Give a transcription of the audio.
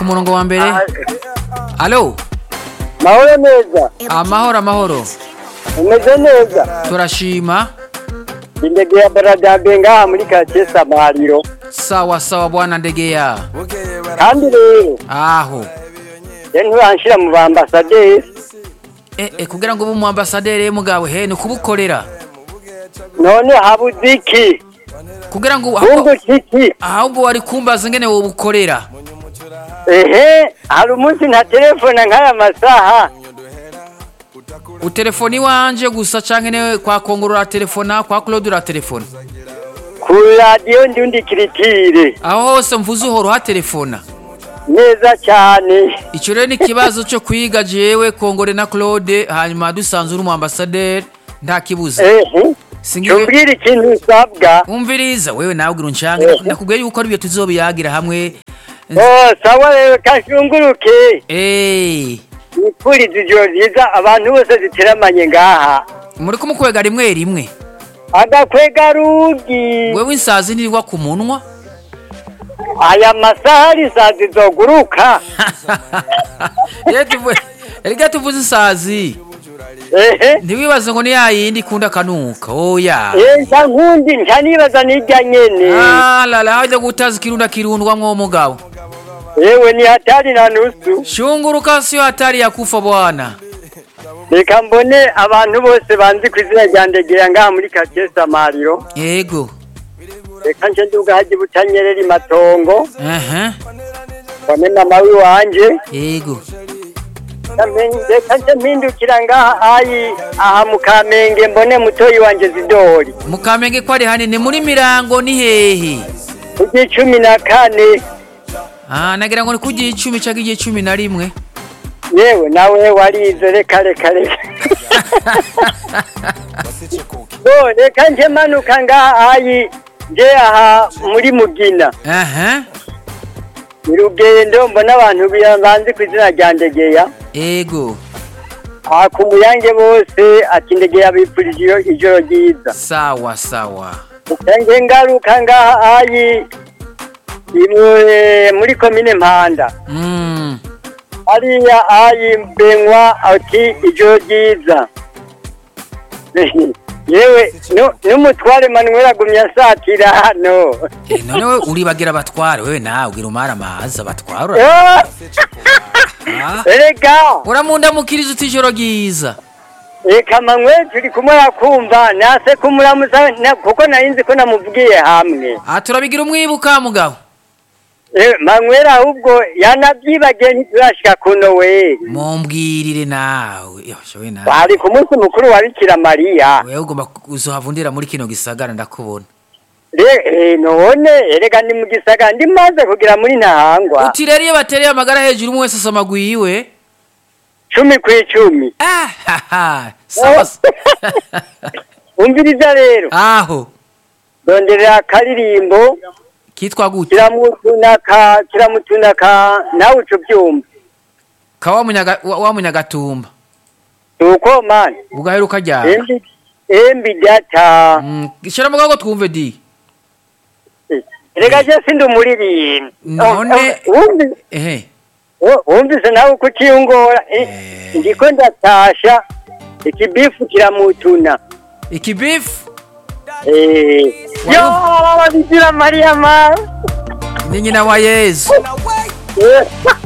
ku murongo wa mbere alo mahoro neza amahoro amahoro umeze neza turashima indege ya baradabe ngaha muri karitsiye samariro sawa sawa bwana ndegeya kandi rero aho rero nturanshira mu bambasaderi e, e, kugira ngo ube umu ambasaderi mugabo he ni ukubukorera none habuze iki kugira ngo ahubwo, bunguka iki ahubwo wari kumbaza ingene wobukorera ehe hari umunsi nta telefone nk'aya masaha utelefoni wanje gusa canke ne kwa kongorora telefona kwa Claude ura telefona ku radiyo ndiundi kiritire aho hose mvuze uhora uhaterefona neza cyane ico rero ni ikibazo co kwiga jewe kongore na Claude hanyuma dusanzwe uri umu ambasaderi nta kibuza ehe singiye cumbwira ikintu usabwa umviriza wewe nawe ugira unshange Eh. nakubwiye yuko ari byo tuzobiyagira hamwe oh sawa rero kashunguruke Eh, nipfuriza ijoro ryiza abantu bose ziteramanye ngaha muri kumukwega rimwe rimwe agakwega rugi wewe insazi ntirirwa ku munwa aya masaha ari saa zizoguruka Rero tuvu- erega tuvuze insazi ehe ntiwibaze ngo ni yayindi ikunda akanuka oya Eh, nta nkundi nta nibaza n'ijya nyene Ah, lala hajya gutaza ikirunda kirundwamwo mugabo yewe ni hatari na nusu shunguruka siyo hatari ya kufa bwana reka mbone abantu bose banzi ku izina rya ndegera ngaha muri karitsiye samariro yego reka nje nduga haji butanyerera imatongo aha mbone mama w'iwanje yego reka nje mpindukira ngaha ayi aha mu kamenge mbone mutoyi wanje zidori mukamenge ko ari hanini muri mirango ni hehe kugira cumi na kane ah nagira ngo ni kugiye icumi cyangwa igihe cumi na rimwe yewe nawe warize reka reka reka bo reka nje manuka ngaha ayi nje aha muri mugina aha ni rugendo mbona abantu bi- banzi ku izina rya ndegeya yego aha ku muyange bose ati ndegeya bipfurije iyo- ijoro ryiza sawa sawa nge ngaruka ngaha ayi imwe muri komine mpanda mm. hariya ayi mbenywa ati ijoro ryiza yewe nu- n'umutware manuel agumye asatira hano Eh, none we uribagira abatware wewe nawe ugira umara amazi abatwara Eh, Ah, erega uramundamukiriza uti ijoro ryiza reka manuel turi kumwe yakumva nase kumuramuza na- kuko nari nzi ko namuvugiye hamwe ah turabigira umwibuka mugabo Eh, manuel ahubwo yanabyibagiye ntiturashika kuno we mumbwirire nawe yoshowe nawe bari ku munsi mukuru wa bikira mariya wewe ugomba uzohavundira muri kino gisagara ndakubona Re- eh, none erega ni mu gisagara ndimaze kugira muri ntahangwa uti rero iyo batereye amagara hejuru umwe wese asoma gwiwe cumi ku icumi ah haha sawa umviriza rero aho donderera akaririmbo kitwa gute kiramutunaka kiramutunaka nawe uca ubyumva kawa munyaga wa wa munyagatumba nuko mani ugaheruka ryara embi embi data Mm, shira mugago twumve di erega je sindi umuririmbi None- Oh, oh, wumvi- ehe oh, wumvise nawe uko ukiyungora Eh, Eh. ndiko ndatasha ikibifu kiramutuna ikibifu Eh, yo bikira mariya ma ni nyina wa yezu Eh,